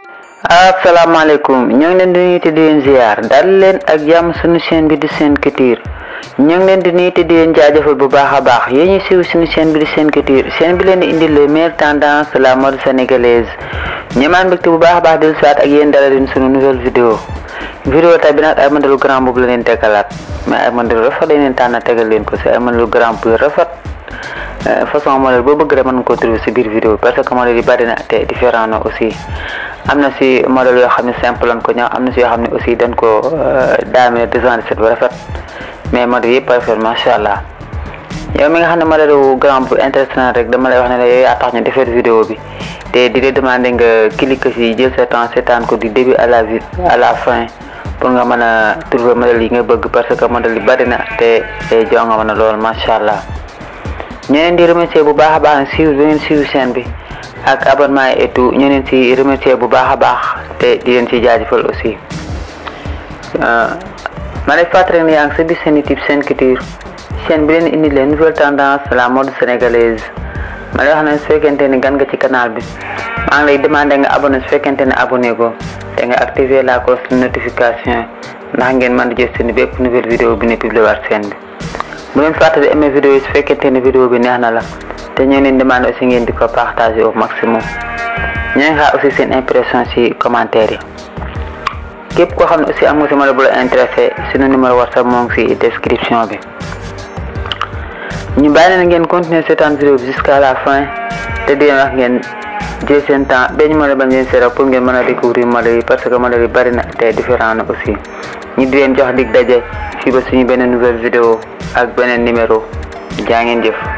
asalaamaaleykum ñoo ngi leen di nuyu te di leen ziar dal leen ak jàmm suñu chaîne bi di Sen Couture ñoo ngi leen di nuyu te di leen jaajëfal bu baax a baax yéen ñi siiw suñu chaîne bi di Sen Couture chaîne bi leen di indi les meilleures tendances de la mode sénégalaise ñemaan mbégte bu baax a baax dellu siwaat ak yéen dala leen suñu nouvelle vidéo vidéo tay bi nag ay modèle grand boobu la leen tegalaat mais ay modèle rafet lañ leen tànn tegal leen ko si ay modèle grand bu rafet façon modèle boo bëgg rek mën nga ko trouver si biir vidéo parce que modèle yi bari na te différent na aussi am na si modèle yoo xam ne simple lañ ko ñëw am na si yoo xam ne aussi dañ ko daamee design set bu rafet mais modèle yëpp rafet macha allah yow mi nga xam ne modèle wu grand bu intéressant rek dama lay wax ne la yow yaa tax ñu defar vidéo bi te di la demander nga cliquer si jël sa temps seetaan ko du début à la à la fin pour nga mën a trouver modèle yi nga bëgg parce que modèle yi bari na te te joo nga mën a lool macha allah ñu leen di remercier bu baax a baax siiw bi ngeen siiw chaîne bi ak abonnement yi et tout ñu leen si remercier bu baax a baax te di leen si jaajëfal aussi ma lay fàttali ne yaa ngi sa biir seen YouTube Sen Couture chaîne bi leen indi les nouvelles tendances de la mode sénégalaise ma lay wax ne su fekkente ni gan nga ci canal bi maa ngi lay demander nga abonné su fekkente ne abonné ko te nga activer la cloche de notification ndax ngeen mën di jot seen bépp nouvelle vidéo bi ne publié waat chaîne bi bu leen fàttali aimé vidéo yi su fekkente ne vidéo bi neex na la te ñu leen demande aussi ngeen di ko partager au maximum ñu ngi xaar aussi seen impression ci commentaire yi képp koo xam ne aussi am nga si modèle bu la intéressé suñu numéro whatsapp moo ngi ci description bi ñu bàyyi leen ngeen continuer seetaan vidéo bi jusqu'à la fin te di leen wax ngeen jël seen temps benn modèle bañ leen seera pour ngeen mën a découvrir modèle yi parce que modèle yi bari na te différent na aussi ñu di leen jox dig daje fii ba suñu beneen nouvelle vidéo ak beneen numéro jaa ngeen jëf